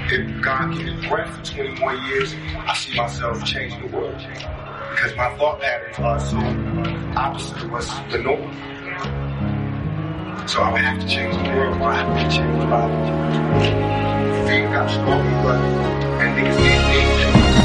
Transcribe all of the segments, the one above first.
if God gives me breath for 20 more years, I see myself changing the world. Because my thought patterns are so opposite of what's the norm. So I would have to change the world, or I have to change the body. Feet got stronger, but and niggas need me.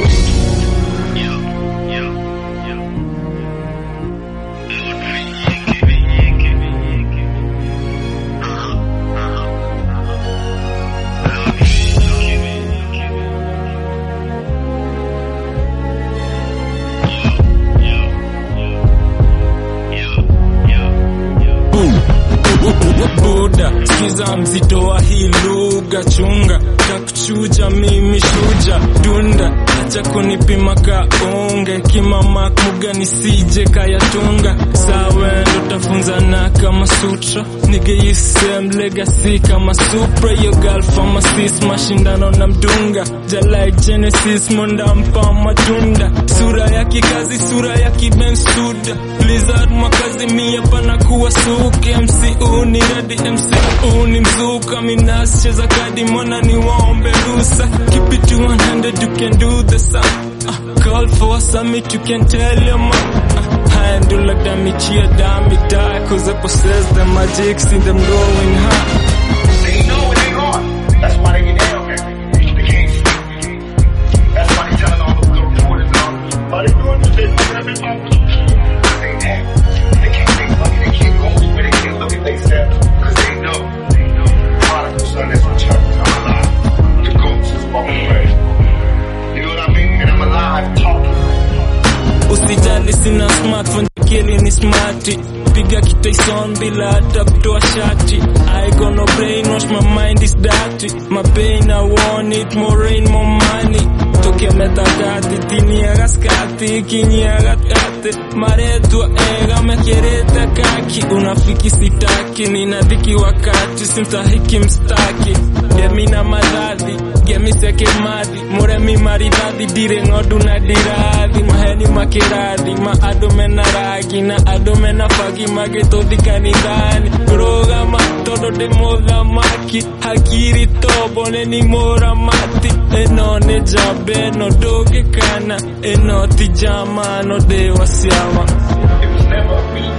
buda sikiza mzito wa hii lugha chunga takuchuja mimi shuja dunda acha kunipima kaunge kimama kuga nisije kayatunga sawe ndo tafunzana kama sutra nigeisem legacy kama supra yo girl pharmacist mashindano na mdunga jalike genesis mondampa matunda sura ya kikazi sura ya kibensuda lizard makazi mia pana kuwa suke mcu ni redi mcu ni mzuka minas cheza kadi mwana ni waombe rusa keep it to 100 you can do the sum uh, call for a summit you can tell your mom uh, handle like damn cheer damn it die cause I possess the magic see them going high They know what they are. That's why they get down here. They can't sleep. That's why they telling all the little reporters now. Why they doing this? They looking at me like, they act. They can't think money. They can't go anywhere. They can't look at themselves because they know. Prodigal son has returned. I'm alive. The ghost is walking away. You know what I mean? And I'm alive talking. usijali sina smartphone akili ni smarti piga kitaison bila hata kutoa shati I got no brainwash my mind is dirty my pain I want it more rain more money toke metadati tiniaga skati kinyiaga tate maretwa ega mekereta kaki unafiki sitaki nina dhiki wakati simtahiki mstaki gemina madhadhi gemiseke madhi muremi maridhathi ndirĩ ng'ondu na ndirathi maheni makĩrathi ma andũ mena rangi na andũ mena bagi magĩtũthi kanithani rũgama tondũ ndĩ mũthamaki hakiri tombo nĩ ni mũramati ĩno nĩ njamba ĩno ndũngĩkana ĩno ti njama no ndĩ wa ciama It was never a me